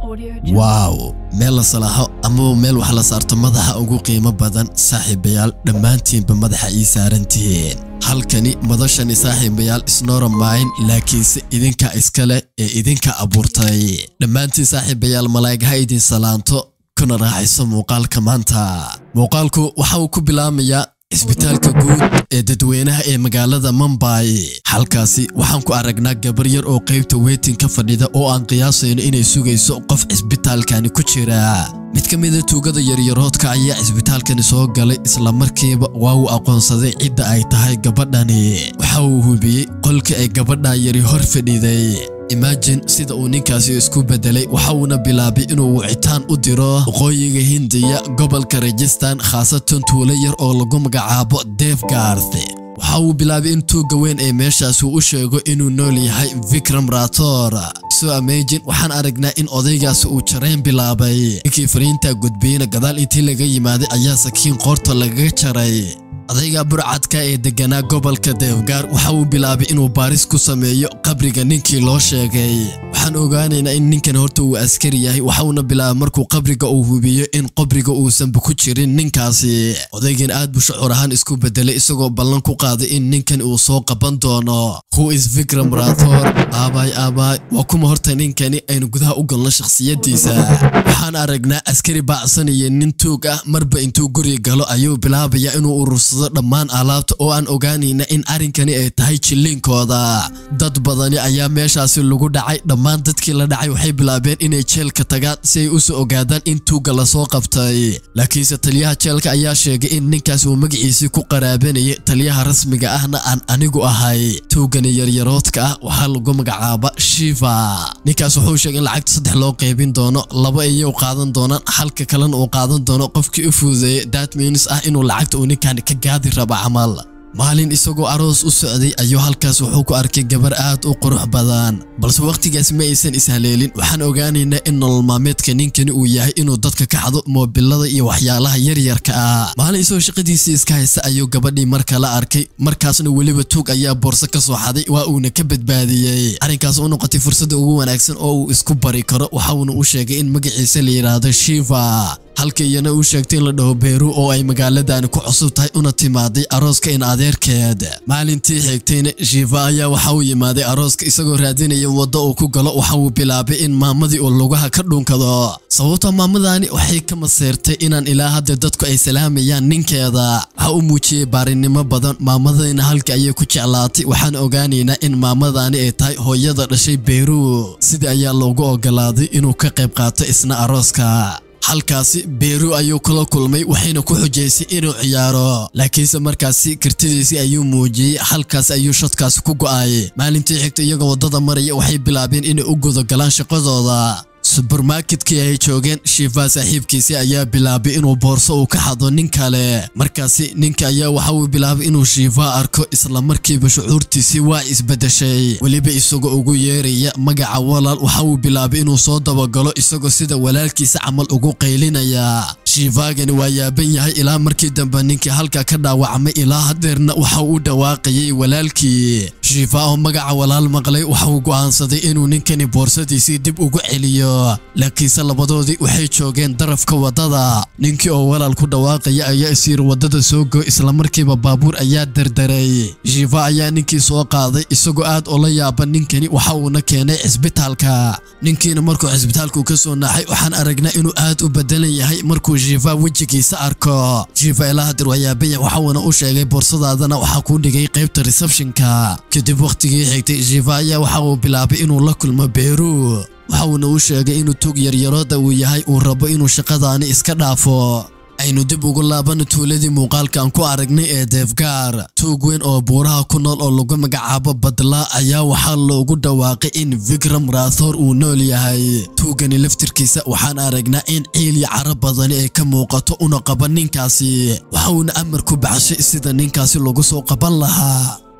Audio Jungle. waaw meel la salaaxo amaba meel wax la saarto madaxa ugu qiimo badan saaxiibayaal dhammaantiinba madaxa ii saarantihiin halkani madashani saaxiibayaal isnoora maayn laakiinse idinka iska leh ee idinka abuurtay dhammaantiin saaxiibayaal malaa'igha idin salaanto kuna raaxayso muuqaalka maanta muuqaalku waxa uu ku bilaamayaa cisbitaalka guud ee dadweynaha ee magaalada Mumbai halkaasi waxaan ku aragnaa gabar yar oo qaybta waiting ka fadhida oo aan qiyaasayno inay sugayso qof cisbitaalkani ku jira mid ka mid a tuugada yaryaroodka ayaa cisbitaalkani soo galay isla markiiba waa uu aqoonsaday cidda ay tahay gabadhani waxa uu hubiyey qolka ay gabadha yari hor fadhiday imagine sida uu ninkaasi isku bedelay waxa uuna bilaabay inuu wicitaan u diro waqooyiga hindiya gobolka rajistan khaasatan tuulo yar oo lagu magacaabo devgarth waxa uu bilaabay in tuugga weyn ee meeshaasi u sheego inuu nool yahay vikram rator so amagin waxaan aragnaa in odaygaasi uu jarayn bilaabay ninkii fariintaa gudbiyeyna gadaal intii laga yimaaday ayaa sakiin qoorta lagaga jaray odayga burcadka ee deganaa gobolka deefgaar waxa uu bilaabay inuu baaris ku sameeyo qabriga ninkii loo sheegay waxaan ogaanaynaa in ninkan horta uu askari yahay waxauna bilaabay markuu qabriga uu hubiyo in qabriga uusanba ku jirin ninkaasi odaygan aad buu shucuur ahaan isku bedelay isagoo ballan ku qaaday in ninkan uu soo qaban doono who is vikram rathor aabaay aabaay waa kuma horta ninkani aynu gudaha u galno shakhsiyadiisa waxaan aragnaa askari baacsanaya nin tuug ah marba intuu guri galo ayuu bilaabaya inuu urursado dhammaan alaabta oo aan ogaanayna in arrinkani ay tahay jilliinkooda dad badani ayaa meeshaasi lagu dhacay dhammaan dadkii la dhacay waxay bilaabeen inay jeelka tagaan si ay usoo ogaadaan in tuugga lasoo qabtay laakiinse taliyaha jeelka ayaa sheegay in ninkaas uu magaciisii ku qaraabanayay taliyaha rasmiga ahna aan anigu ahay tuuggani yaryaroodka ah waxaa lagu magacaaba shiva ninkaas wuxuu sheegay in lacagta saddex loo qaybin doono laba iyou qaadan doonaan halka kalena uu qaadan doono qofkii u fududeeyay that means ah inuu lacagta uu ninkan ka gaadi rabo camal maalin isagoo aroos u socday ayuu halkaas wuxuu ku arkay gabar aad u qurux badan balse wakhtigaas ma aysan ishaleelin waxaan ogaanaynaa in nolol maalmeedka ninkani uu yahay inuu dadka ka xado moobilada iyo waxyaalaha yaryarka ah maalin isagoo shaqadiisii iska haysta ayuu gabadhii mar kala arkay markaasna weliba tuug ayaa boorso ka soo xaday waa uuna ka badbaadiyey arrinkaas u noqotay fursadda ugu wanaagsan oo uu isku bari karo waxauna u sheegay in magaciisa la yidhaahdo shiva halka iyana uu sheegtay in la dhaho beeru oo ay magaaladani ku cusub tahay una timaaday arooska in adeerkeed maalintii xigtayna shiifa ayaa waxa uu yimaaday arooska isagoo raadinaya waddo uu ku galo waxa uu bilaabay in maamadii uu lugaha ka dhunkado sababta maamadani waxay ka maseertay inaan ilaa hadda dadku ay salaamayaan ninkeeda waxa uu muujiyey baarinimo badan maamadayna halka ayay ku jeclaatay waxaan ogaanaynaa in maamadani ay tahay hooyada dhashay beeru sida ayaa loogu ogolaaday inuu ka qayb qaato isna arooska halkaasi beeru ayuu kula kulmay waxayna ku xujaysay inuu ciyaaro laakiinse markaasi kartidiisii ayuu muujiyey halkaas ayuu shadkaasi ku go'ay maalintii xigta iyagoo waddada maraya waxay bilaabeen inay u gudagalaan shaqadooda subermarketkii ay joogeen shiifa saaxiibkiisii ayaa bilaabay inuu boorso uu ka xado nin kale markaasi ninka ayaa waxa uu bilaabay inuu shiifa arko isla markiiba shucuurtiisii waa isbedeshay weliba isagoo ugu yeeraya magaca walaal waxa uu bilaabay inuu soo dabagalo isagoo sida walaalkiisa camal ugu qaylinaya shiifaagani waa yaaban yahay ilaa markii dambe ninkii halka ka dhaawacmay ilaa hadeerna waxa uu u dhawaaqayay walaalkii shiifa oo magaca walaal maqlay waxa uu go'aansaday inuu ninkani boorsadiisii dib ugu celiyo laakiinse labadoodii waxay joogeen darafka waddada ninkii oo walaal ku dhawaaqaya ayaa isyiri waddada soo go islamarkiiba baabuur ayaa dardaray shiifa ayaa ninkii soo qaaday isagoo aad ula yaaban ninkani waxa uuna keenay cisbitaalka ninkiina markuu cisbitaalku ka soo naaxay waxaan aragnaa inuu aad u bedelan yahay markuu shiifa wejigiisa arko shiifa ilaa hadir waa yaabanya waxa uuna u sheegay boorsadaadana waxaa kuu dhigay qaybta receptionka kadib wakhtigii xigtay shiifa ayaa waxa uu bilaabay inuu la kulmo beeru waxa uuna u sheegay inuu tug yaryarooda uu yahay uu rabo inuu shaqadaani iska dhaafo aynu dib ugu laabano tuuladii muuqaalka aan ku aragnay ee deefgaar tuug weyn oo buuraha ku nool oo lagu magacaabo badla ayaa waxaa loogu dhawaaqay in vikram rathor uu nool yahay tuugani laftirkiisa waxaan aragnaa in ciil iyo caro badani ay ka muuqato una qaban ninkaasi waxa uuna amar ku baxshay sida ninkaasi lagu soo qaban lahaa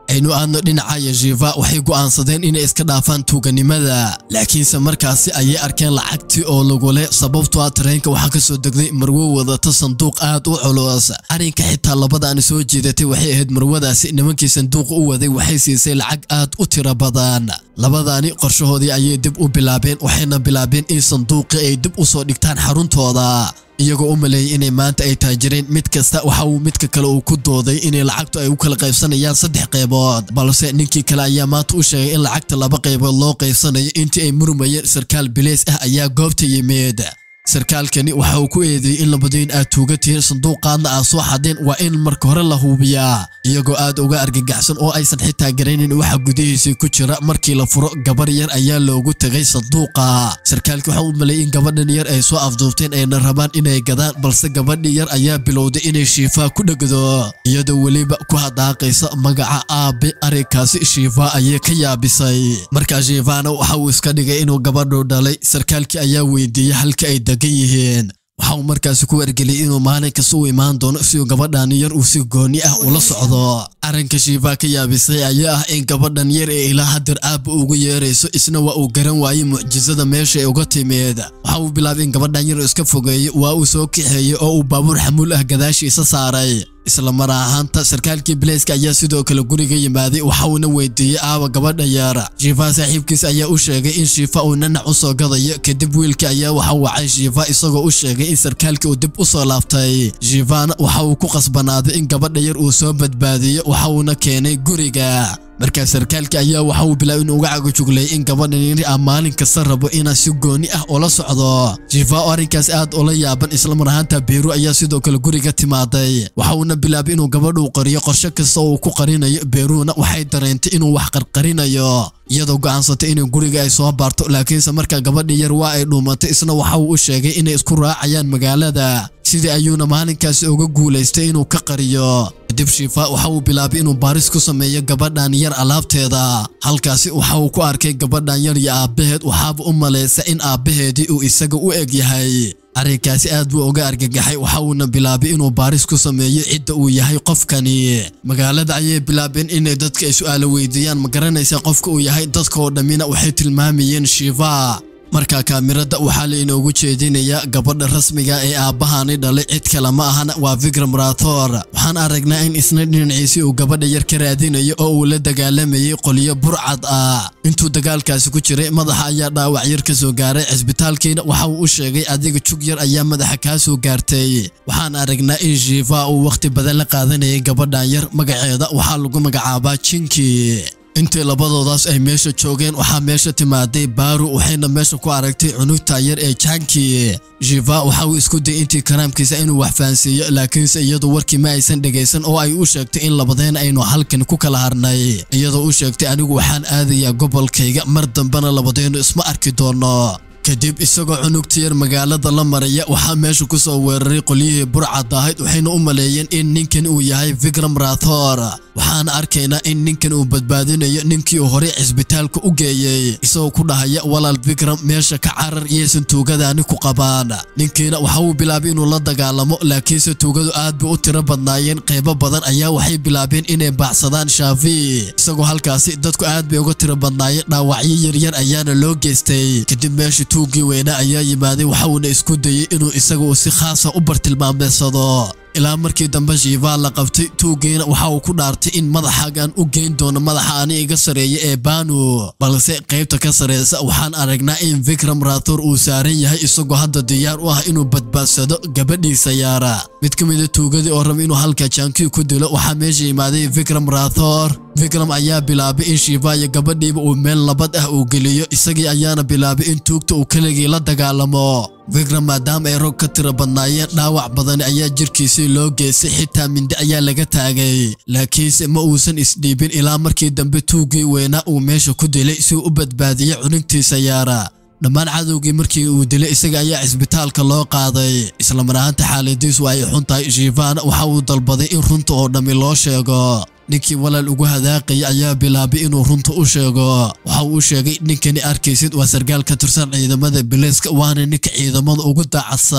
aynu aadno dhinacaya shiifa waxay go'aansadeen inay iska dhaafaan tuuganimada laakiinse markaasi ayay arkeen lacagtii oo lagu leh sababtoo ah tareenka waxaa ka soo degday marwo wadata sanduuq aad u culus arrinka xitaa labadaani soo jiidatay waxay ahayd marwadaasi nimankii sanduuqa u waday waxay siisay lacag aad u tiro badan labadaani qorshahoodii ayay dib u bilaabeen waxayna bilaabeen in sanduuqii ay dib u soo dhigtaan xaruntooda iyagoo u maleeyay inay maanta ay taajireen mid kasta waxa uu midka kale uu ku dooday inay lacagtu ay u kala qaybsanayaan saddex qaybood balse ninkii kale ayaa maanta u sheegay in lacagta laba qaybood loo qaybsanayo intii ay murmayeen sarkaal bileys ah ayaa goobta yimid sarkaalkani waxa uu ku eedeeyey in labadiin aad tuuga tihiin sanduuqaadna aad soo xadeen waa in marka hore la hubiyaa iyagoo aad uga argagaxsan oo aysan xitaa garaynin waxa gudihiisii ku jira markii la furo gabar yar ayaa loogu tegay sanduuqa sarkaalkii waxa uu maleeyay in gabadhan yar ay soo afduubteen ayna rabaan inay gadaan balse gabadhii yar ayaa bilowday inay shiifaa ku dhegdo iyadoo weliba ku hadaaqaysa magaca aabe arrinkaasi shiifaa ayay ka yaabisay markaa shiifaana waxa uu iska dhigay inuu gabadhu dhalay sarkaalkii ayaa weydiiyey halka ay degan yihiin waxa uu markaasi ku wargeliyey inuu maalin kasta u imaan doono si uu gabadhan yar uu si gooni ah ula socdo arrinka shiifaa ka yaabisay ayaa ah in gabadhan yar ee ilaa hadeer aabba ugu yeerayso isna waa uu garan waayey mucjisada meesha ay uga timid waxa uu bilaabay in gabadhan yar iska fogeeyo waa uu soo kaxeeyey oo uu baabuur xamuul ah gadaashiisa saaray isla mar ahaanta sarkaalkii bileyska ayaa sidoo kale guriga yimaaday waxa uuna weydiiyey aaba gabadha yar shiifa saaxiibkiis ayaa u sheegay in shiifa uu nanac u soo gadayo kadib wiilkii ayaa waxa wacay shiifa isagoo u sheegay in sarkaalkii uu dib u soo laaftay shiifana waxa uu ku qasbanaaday in gabadha yar uu soo badbaadiyo waxa uuna keenay guriga markaa sarkaalkii ayaa waxa uu bilaabay inuu uga cagajuglayay in gabadhan yari ah maalin kasta rabo inaa si gooni ah ula socdo shiifa oo arrinkaas aad ula yaaban islamar ahaanta beeru ayaa sidoo kale guriga timaaday waxa uuna bilaabay inuu gabadhu qariyo qorshe kasta oo uu ku qarinayo beeruuna waxay dareentay inuu wax qarqarinayo iyadoo go'aansatay inay guriga ay soo baarto laakiinse markaa gabadhii yar waa ay dhuumatay isna waxa uu u sheegay inay isku raacayaan magaalada sidii ayuuna maalinkaasi uga guulaystay inuu ka qariyo kadib shiifa waxa uu bilaabay inuu baaris ku sameeyo gabadhan yar alaabteeda halkaasi waxa uu ku arkay gabadhan yar iyo aabbaheed waxaaba u malaysa in aabbaheedii uu isaga u eg yahay arrinkaasi aad buu uga argagaxay waxa uuna bilaabay inuu baaris ku sameeyo cidda uu yahay qofkani magaalada ayay bilaabeen inay dadka ay su'aalo weydiiyaan ma garanaysa qofka uu yahay dadka oo dhammina waxay tilmaamayeen shiifa markaa kaamirada waxaa la inoogu jeedinayaa gabadha rasmiga ee aabbahani dhalay cid kale ma ahana waa vikram rathor waxaan aragnaa in isna dhinaciisii uu gabadha yar ka raadinayo oo uu la dagaalamayey qolyo burcad ah intuu dagaalkaasi ku jiray madaxa ayaa dhaawac yar ka soo gaaray cisbitaalkiina waxa uu u sheegay adiga jug yar ayaa madaxa kaa soo gaartay waxaan aragnaa in shiifa uu wakhti badan la qaadanayay gabadhan yar magaceeda waxaa lagu magacaabaa jinki intii labadoodaas ay meesha joogeen waxaa meesha timaaday baaru waxayna meesha ku aragtay cunugta yar ee janki shifa waxa uu isku dayay intii karaamkiisa inuu wax fahansiiyo laakiinse iyadu warkii ma aysan dhegaysan oo ay u sheegtay in labadeen aynu halkan ku kala harnay iyadoo u sheegtay anigu waxaan aadayaa gobolkayga mar dambena labadeennu isma arki doono kadib isagoo cunugta yar magaalada la maraya waxaa meesha ku soo weeraray qolyihii burcad ahayd waxayna u maleeyeen in ninkan uu yahay vikram rathor waxaana arkaynaa in ninkan uu badbaadinayo ninkii uu horey cisbitaalka u geeyey isagoo ku dhahaya walaal vikram meesha ka carar iyaysan tuugadaani ku qabaan ninkiina waxa uu bilaabay inuu la dagaalamo laakiinse tuugadu aad bay u tiro badnaayeen qaybo badan ayaa waxay bilaabeen inay baacsadaan shaafi isagoo halkaasi dadku aad bay uga tiro badnaayeen dhaawacyo yaryar ayaana loo geystay kadib meesha tuuggii weynaa ayaa yimaaday waxa uuna isku dayey inuu isaga uu si khaasa u bartilmaameedsado ilaa markii dambe shiifaa la qabtay tuuggiina waxa uu ku dhaartay in madaxaagaan u geyn doono madaxa ani iga sareeya ee baanu balse qaybta ka sareysa waxaan aragnaa in vikram rathor uu saaran yahay isagoo hadda diyaar u ah inuu badbaadsado gabadhiisa yaara mid ka mida tuugadii oo raba inuu halka jaankii ku dilo waxaa meesha yimaaday vikram rathor vikram ayaa bilaabay in shiifa iyo gabadhiiba uu meel labad ah uu geliyo isagii ayaana bilaabay in tuugta uu keligii la dagaalamo vikram maadaama ay rog ka tiro badnaayeen dhaawac badani ayaa jirkiisii loo geystay xitaa mindi ayaa laga taagay laakiinse ma uusan isdhiibin ilaa markii dambe tuuggii weynaa uu meesha ku dilay si uu u badbaadiyey cunugtiisa yaara dhammaan cadowgii markii uu dilay isaga ayaa cisbitaalka loo qaaday islamar ahaanta xaaladiisu ay xun tahay shiifaana waxa uu dalbaday in runta oo dhammi loo sheego ninkii walaal ugu hadaaqaya ayaa bilaabay inuu runta u sheego waxa uu u sheegay ninkani arkaysid waa sarkaal ka tirsan ciidamada bilayska waana ninka ciidamada ugu daacadsan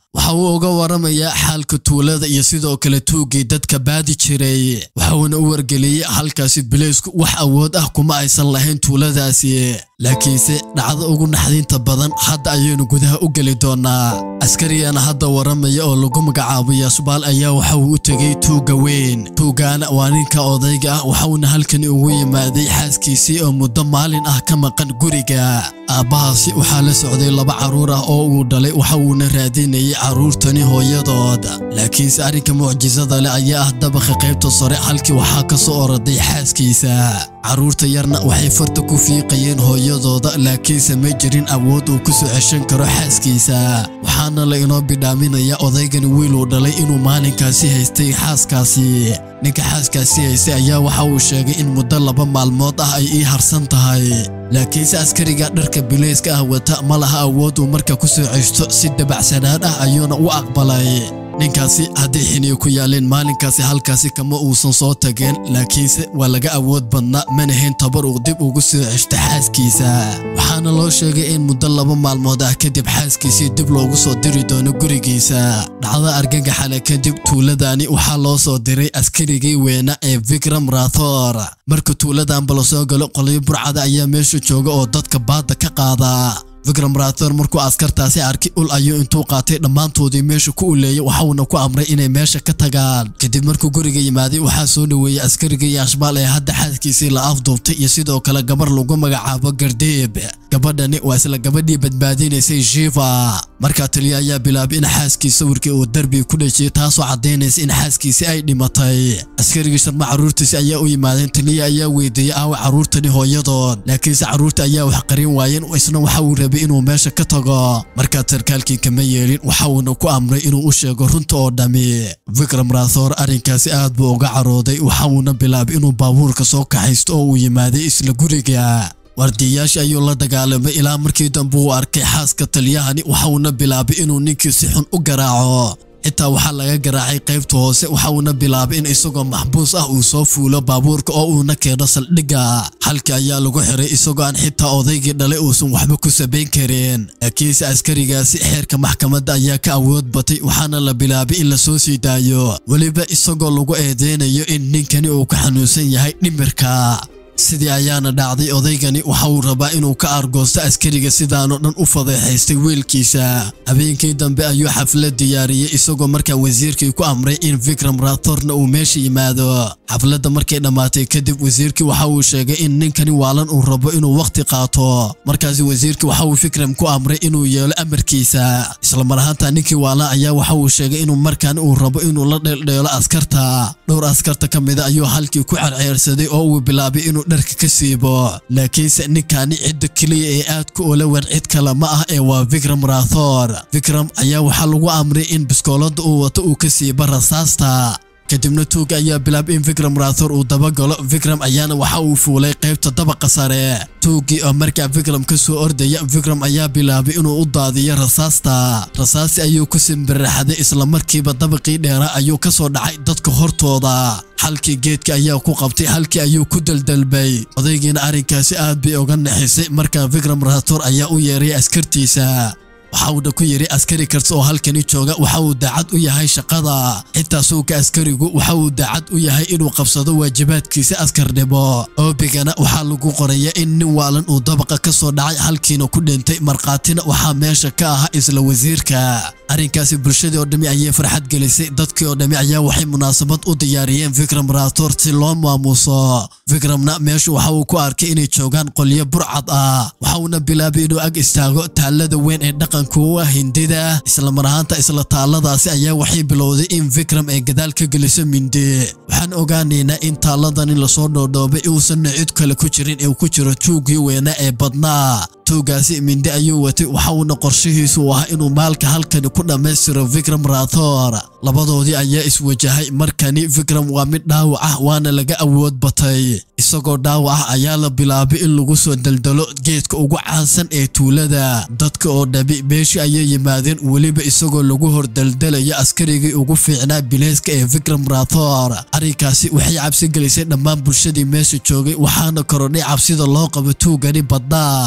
waxa uu uga waramayaa xaalka tuulada iyo sidoo kale tuuggii dadka baadi jiray waxauna u wargeliyey halkaasi bileysku wax awood ah kuma aysan lahayn tuuladaasi laakiinse dhacdo ugu naxdinta badan hadda ayaynu gudaha u geli doonaa askarigana hadda waramaya oo lagu magacaabo yasbaal ayaa waxa uu u tegey tuugga weyn tuuggaana waa ninka odayga ah waxauna halkani ugu yimaaday xaaskiisii oo muddo maalin ah ka maqan guriga aabbahaasi waxaa la socday laba carruur ah oo uu dhalay waxa uuna raadinayay carruurtani hooyadood laakiinse arrinka mucjisada leh ayaa ah dabakha qaybta sare halkii waxaa ka soo oroday xaaskiisa carruurta yarna waxay farta ku fiiqayeen hooyadooda laakiinse ma jirin awood uu ku soo ceshan karo xaaskiisa waxaana la inoo bidhaaminaya odaygani wiil uu dhalay inuu maalinkaasi haystay xaaskaasi ninka xaaskaasi haystay ayaa waxa uu sheegay in muddo laba maalmood ah ay ii harsan tahay laakiinse askariga dharka bileyska ah wata ma laha awood uu marka ku soo ceshto si dabacsanaan ah ayuuna u aqbalay ninkaasi haddii xiniyo ku yaaleen maalinkaasi halkaasi kama uusan soo tageen laakiinse waa laga awood badnaa manahayn tabar uu dib ugu soo ceshto xaaskiisa waxaana loo sheegay in muddo laba maalmood ah kadib xaaskiisii dib loogu soo diri doono gurigiisa dhacda argagaxale kadib tuuladani waxaa loo soo diray askarigii weena ee vikram rathor marka tuuladanba la soo galo qolyo burcada ayaa meesha jooga oo dadka baadda ka qaada vikram rathor markuu askartaasi arkay ul ayuu intuu qaatay dhammaantoodii meesha ku uleeyay waxauna ku amray inay meesha ka tagaan kadib markuu guriga yimaaday waxaa soo dhoweeyey askarigii yaashbaal ee hadda xaaskiisii la afduubtay iyo sidoo kale gabar lagu magacaabo gardeeb gabadhani waa isla gabadhii badbaadinaysay shiva markaa taliya ayaa bilaabay in xaaskii sawirkii uu derbi ku dhejiyay taasoo caddaynaysa in xaaskiisi ay dhimatay askarigii sharma carruurtiisi ayaa u yimaadeen taliya ayaa weydiiyey aawa carruurtani hooyadood laakiinse carruurta ayaa wax qarin waayeen isna waxa uu rabay inuu meesha ka tago markaa sarkaalkii kama yeelin waxa uuna ku amray inuu u sheego runta oo dhammi vikram rathor arrinkaasi aad buu uga carooday waxa uuna bilaabay inuu baabuurka soo kaxaysto oo uu yimaaday isla guriga waardiyayaashii ayuu la dagaalamay ilaa markii dambe uu arkay xaaska taliyahani waxa uuna bilaabay inuu ninkii si xun u garaaco xitaa waxaa laga garaacay qaybta hoose waxa uuna bilaabay in isagoo maxbuus ah uu soo fuulo baabuurka oo uuna keeno saldhigga halkii ayaa lagu xiray isagoo aan xitaa odaygii dhalay uusan waxba ku sabayn karin laakiinse askarigaasi xeerka maxkamadda ayaa ka awood batay waxaana la bilaabay in la soo sii daayo weliba isagoo lagu eedeynayo in ninkani uu ka xanuunsan yahay dhimirka sidii ayaana dhacday odaygani waxa uu rabaa inuu ka argoosto askariga sidaanoo dhan u fadeexaystay wiilkiisa habeenkii dambe ayuu xaflad diyaariyey isagoo markaa wasiirkii ku amray in vikram rathorna uu meesha yimaado xafladda markay dhammaatay kadib wasiirkii waxa uu sheegay in ninkani waalan uu rabo inuu wakhti qaato markaasi wasiirkii waxa uu fikram ku amray inuu yeelo amarkiisa islamar ahaanta ninkii waalan ayaa waxa uu sheegay inuu markaan uu rabo inuu la dheeldheelo askarta dhowr askarta ka mida ayuu halkii ku cerceersaday oo uu bilaabay inuu dharka ka siibo laakiinse ninkani cidda keliya ee aadka ula wer cid kale ma ah ee waa vikram rathor vikram ayaa waxaa lagu amray in biskoolada uu wato uu ka siibo rasaasta kadibna tuuga ayaa bilaabay in vikram rathor uu dabagalo vikram ayaana waxa uu fuulay qaybta dabaqa sare tuugii oo markaa vikram ka soo ordaya vikram ayaa bilaabay inuu u daadiyo rasaasta rasaasti ayuu ku simbiraxday islamarkiiba dabaqii dheera ayuu ka soo dhacay dadka hortooda halkii geedka ayaa ku qabtay halkii ayuu ku daldalbay odaygiina arrinkaasi aad bay uga naxisay markaa vikram rathor ayaa u yeeray askartiisa waxa uuna ku yidhi askari karta oo halkani jooga waxa uu daacad u yahay shaqada xitaa suuka askarigu waxa uu daacad u yahay inuu qabsado waajibaadkiisa askarnimo oobigana waxaa lagu qoraya in nin waalan uu dabaqa ka soo dhacay halkiina ku dhintay markhaatina waxaa meesha ka ahaa isla wasiirka arrinkaasi bulshadii oo dhammi ayay farxad gelisay dadkii oo dhammi ayaa waxay munaasabad u diyaariyeen vikram rathor si loo maamuuso vikramna meeshu waxa uu ku arkay inay joogaan qolyo burcad ah waxa uuna bilaabay inuu ag istaago taallada weyn ee dhaqanka u ah hindida islamar ahaanta isla taalladaasi ayaa waxay bilowday in vikram ay gadaal ka geliso mindi waxaan ogaanaynaa in taalladani lasoo dhoodhoobay uusanna cid kale ku jirin ee ku jiro tuugii weynaa ee badnaa tuugaasi mindi ayuu watay waxa uuna qorshihiisu u ahaa inuu maalka halkani ku dhammaystiro vikram rathor labadoodii ayaa iswajahay markani vikram waa mid dhaawac ah waana laga awood batay isagoo dhaawac ah ayaa la bilaabay in lagu soo daldalo geedka ugu caansan ee tuulada dadka oo dhabi meeshii ayay yimaadeen weliba isagoo lagu hor daldalaya askarigii ugu fiicnaa bileyska ee vikram rathor arrinkaasi waxay cabsi gelisay dhammaan bulshadii meesha joogay waxaana korodhay cabsida loo qabo tuugani badnaa odaygii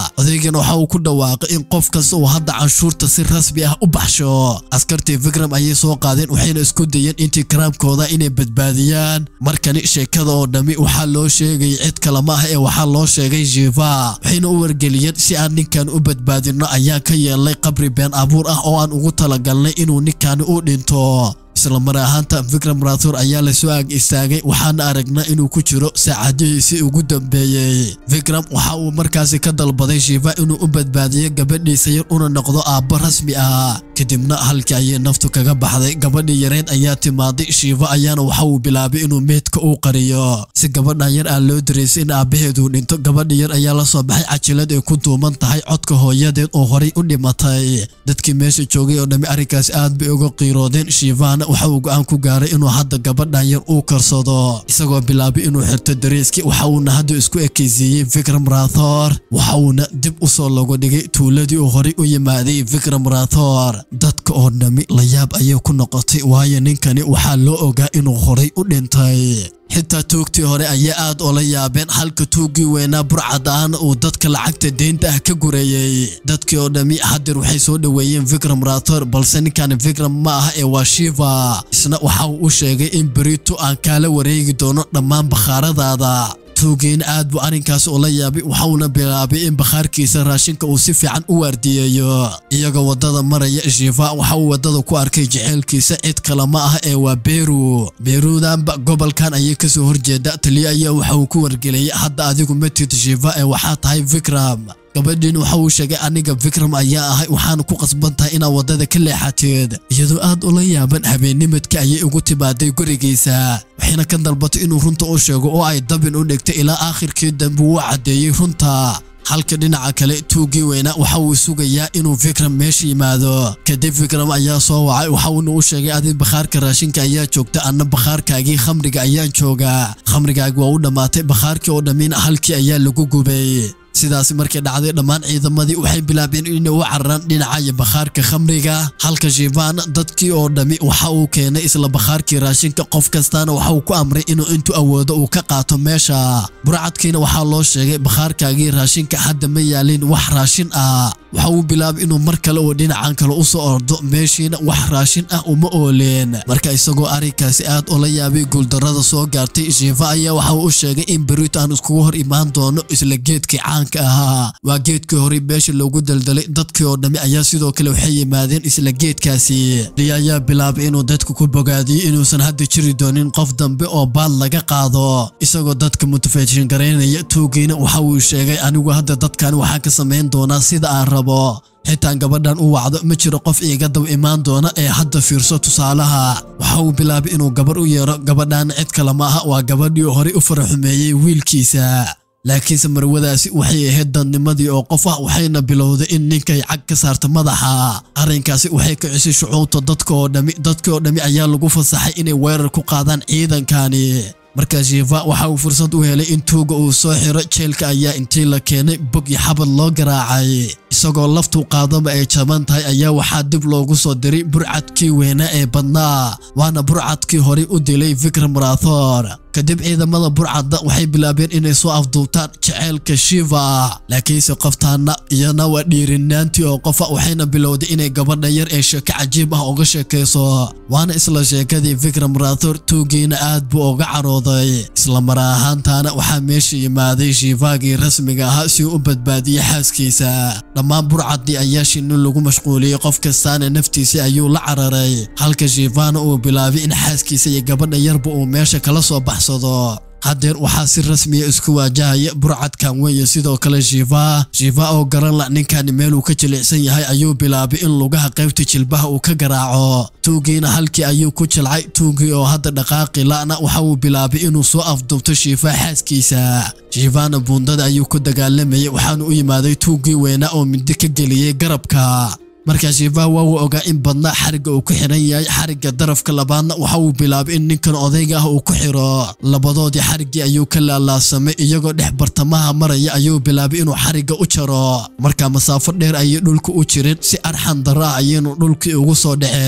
askarigan waxa uu ku dhawaaqay in qof kasta uu hadda canshuurta si rasmi ah u baxsho askartii vikram ayay soo qaadeen waxayna isku dayeen intii karaamkooda inay badbaadiyaan markani sheekada oo dhammi waxaa loo sheegay cid kale ma ah ee waxaa loo sheegay jiva waxayna u wargeliyeen si aan ninkan u badbaadino ayaan ka yeelnay qabri been abuur ah oo aan ugu talagalnay inuu ninkaani u dhinto isla mar ahaanta vikram rathur ayaa la soo ag istaagay waxaana aragnaa inuu ku jiro saacadihiisii ugu dambeeyey vikram waxa uu markaasi ka dalbaday shiva inuu u badbaadiyo gabadhiisa yar una noqdo aabbo rasmi ah kadibna halkii ayay naftu kaga baxday gabadhii yareed ayaa timaaday shiiva ayaana waxa uu bilaabay inuu meydka uu qariyo si gabadhan yar aan loo daraysay in aabbaheedu dhinto gabadhi yar ayaa la soo baxay cajilad ay ku duuman tahay codka hooyadeed oo horay u dhimatay dadkii meesha joogay oo dhammi arrinkaas aad bay uga qiiroodeen shiivana waxa uu go'aan ku gaaray inuu hadda gabadhan yar uu karsado isagoo bilaabay inuu xirto dareeskii waxa uuna hadda isku ekaysiiyey vikram rathor waxa uuna dib u soo logo dhigay tuuladii uu horay u yimaaday vikram rathor dadka oo dhammi layaab ayay ku noqotay waayo ninkani waxaa loo ogaa inuu horay u dhintay xitaa tuugtii hore ayaa aad oola yaabeen halka tuuggii weynaa burcadaana uu dadka lacagta deynta ah ka gureeyey dadkii oo dhammi hadeer waxay soo dhoweeyeen vikram rathor balse ninkan vikram ma aha ee waa shiva isna waxa uu u sheegay in berito aan kaala wareegi doono dhammaan bakhaaradaada tuugiina aad buu arrinkaas ula yaabay waxauna bilaabay in bakhaarkiisa raashinka uu si fiican u waardiyeeyo iyagoo waddada maraya shiifa waxa uu waddada ku arkay jaceylkiisa cid kale ma ah ee waa beru beruudanba gobolkan ayay kasoo horjeeda taliya ayaa waxa uu ku wargeliyay hadda adigu matid shiifa ee waxaa tahay vikram gabadhiin waxa uu sheegay aniga vikram ayaa ahay waxaana ku qasban tahay inaad waddada ka leexateed iyadoo aad ula yaaban habeennimadka ayay ugu timaaday gurigiisa waxayna ka dalbatay inuu runta u sheego oo ay dabin u dhigtay ilaa aakhirkii dambe uu caddeeyey runta halka dhinaca kale tuuggii weynaa waxa uu sugayaa inuu vikram meesha yimaado kadib vikram ayaa soo wacay waxa uuna u sheegay adi bakhaarka raashinka ayaa joogta anna bakhaarkaagii khamriga ayaan joogaa khamrigaagi waa u dhammaatay bakhaarkii oo dhammiina halkii ayaa lagu gubay sidaasi markay dhacday dhammaan ciidamadii waxay bilaabeen inay u cararaan dhinaca bakhaarka khamriga halka shiivana dadkii oo dhammi waxa uu keenay isla bakhaarkii raashinka qof kastaana waxa uu ku amray inuu intuu awoodo uu ka qaato meesha burcadkiina waxaa loo sheegay bakhaarkaagii raashinka hadda ma yaalin wax raashin ah waxa uu bilaabay inuu mar kale uu dhinacan kale u soo ordo meeshiina wax raashin ah uma ooleen marka isagoo arrinkaasi aad ula yaabay guuldarrada soo gaartay shiifa ayaa waxa uu u sheegay in berito aan iskugu hor imaan doono isla geedkii caanka ahaa waa geedkii horey beesha loogu daldalay dadkii oo dhammi ayaa sidoo kale waxay yimaadeen isla geedkaasi li ayaa bilaabay inuu dadka ku bogaadiyey inuusan hadda jiri doonin qof dambe oo baad laga qaado isagoo dadka mutafeeshin garaynaya tuugiina waxa uu sheegay anigu hadda dadkani waxaan ka samayn doonaa sida aan rabo xitaan gabadhan u wacdo ma jiro qof iiga dab imaan doona ee hadda fiirso tusaalaha waxa uu bilaabay inuu gabar u yeero gabadhaana cid kale ma aha waa gabadhii horey u faraxumeeyey wiilkiisa laakiinse marwadaasi waxay ahayd dadnimadii oo qof ah waxayna bilowday in ninkay cag ka saarta madaxa arrinkaasi waxay kicisay shucuubta dadka oo dhammi dadkii oo dhammi ayaa lagu fasaxay inay weerar ku qaadaan ciidankani markaa shiifa waxa uu fursad u helay in tuuga uu soo xiro jeelka ayaa intii la keenay bog iyo xabad loo garaacay isagoo laftu qaadaba ay jaban tahay ayaa waxaa dib loogu soo diray burcadkii weynaa ee badnaa waana burcadkii horey u dilay vikram rathor kadib ciidamada burcadda waxay bilaabeen inay soo afduubtaan jaceylka shiva laakiinse qoftaana iyana waa dhiirinaantii oo qofa waxayna bilowday inay gabadha yar ee sheeko cajiib ah uga sheekayso waana isla sheekadii vikram rathor tuugiina aad buu uga carooday isla mar ahaantaana waxaa meesha yimaaday shiifaagii rasmiga ahaa si uu u badbaadiyey xaaskiisa dhammaan burcaddii ayaa shinni lagu mashquuliyey qof kastaana naftiisii ayuu la cararay halka shiifaana uu bilaabay in xaaskiisa iyo gabadha yarba uu meesha kala soo baxsado haddeer waxaa si rasmiya isku waajahaya burcadkan weeye sidoo kale shiifa shiifa oo garan la ninkani meeluu ka jilicsan yahay ayuu bilaabay in lugaha qaybta jilbaha uu ka garaaco tuugiina halkii ayuu ku jilcay tuugii oo hadda dhaqaaqi la'na waxa uu bilaabay inuu soo afdubto shiifa xaaskiisa shiifana buundada ayuu ku dagaalamayay waxaana u yimaaday tuugii weynaa oo mindi ka geliyey garabka markaa shiifaha waa uu ogaa in badnaa xarigga uu ku xiran yahay xarigga darafka labaadna waxa uu bilaabay in ninkan odayga ah uu ku xiro labadoodii xariggii ayuu ka laalaasamay iyagoo dhex bartamaha maraya ayuu bilaabay inuu xarigga u jaro markaa masaafo dheer ayay dhulka u jireen si arxan darro ah ayaynu dhulkii ugu soo dhaceen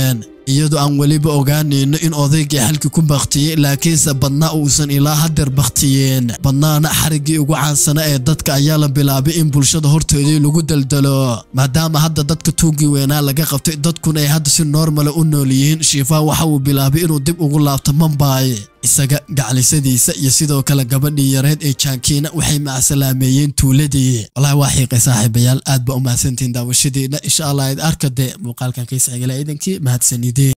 iyadoo aan weliba ogaanayno in odaygii xalkii ku baktiyey laakiinse badnaa uusan ilaa hadeer baktiyeen badnaana xariggii ugu caansana ee dadka ayaa la bilaabay in bulshada horteedii lagu daldalo maadaama hadda dadka tuugii weynaa laga qabtay dadkuna ay hadda si normala u nool yihiin shiifaa waxa uu bilaabay inuu dib ugu laabto mambay isaga gaclisadiisa iyo sidoo kale gabadhii yareed ee jankiina waxay macsalaameeyeen tuuladii walahi waa xiiqay saaxiibayaal aad ba u mahadsantihiin daawashadeena insha allah id arka dee muuqaalkan kaysxigala ciidankii mahadsanideen